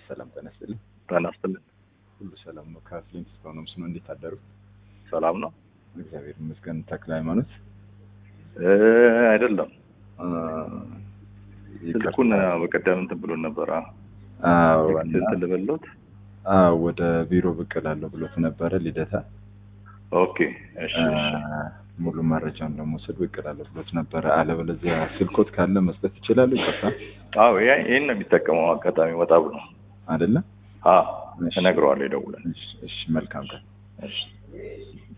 ሰላም ጤና ይስጥልኝ። ጤና ይስጥልኝ። ሁሉ ሰላም ነው? ከፍሊንት እስካሁን ምስኖ እንዴት አደሩ? ሰላም ነው? እግዚአብሔር ይመስገን። ተክለ ሃይማኖት እ አይደለም አ፣ ስልኩን በቀደም እንትን ብሎን ነበር። አዎ፣ እና እንትን ልበሎት። አዎ፣ ወደ ቢሮ ብቅ እላለሁ ብሎት ነበረ ልደታ። ኦኬ እሺ እሺ። አ፣ ሙሉ መረጃውን ለመውሰድ ብቅ እላለሁ ብሎት ነበረ። አለበለዚያ ስልኮት ካለ መስጠት ይችላሉ። ይቀጣ አዎ ያ- ይሄን ነው የሚጠቀመው። አጋጣሚ ወጣ ብሎ አይደለ? አ እሺ። እነግረዋለሁ ይደውላል። እሺ፣ እሺ፣ መልካም ቀን። እሺ